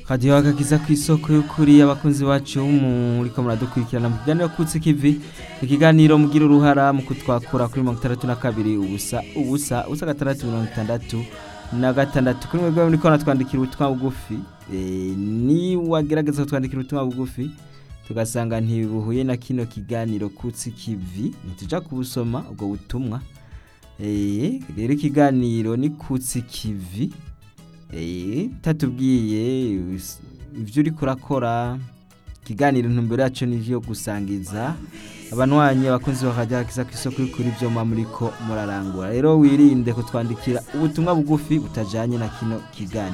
radiyo agakiza ku isoko y'ukuri abakunzi bacu muriko muradukurikirana mu kiganiro kutsi kivi ikiganiro mugira uruhara mu kutwakura kuri mirongo itandatu na kabiri ubusa ubusa ubusa gatandatu mirongo itandatu na gatandatu kuri mwebwe muriko muratwandikira ubutumwa bugufi eh, ni wagerageza kutwandikira ubutumwa bugufi tugasanga ntibuhuye na kino kiganiro kutsi kivi ntituja kubusoma ubwo butumwa Eh, rero ikiganiro ni kutsi kivi Eh, tatubwiye is- ivyo uriko urakora ikiganiro intumbero yaco nivyo gusangiza abanwanyi abakunzi bakajya kisa kw'isoko y'ukuri ivyo muba muriko murarangura rero wirinde kutwandikira ubutumwa bugufi butajanye na kino kiganiro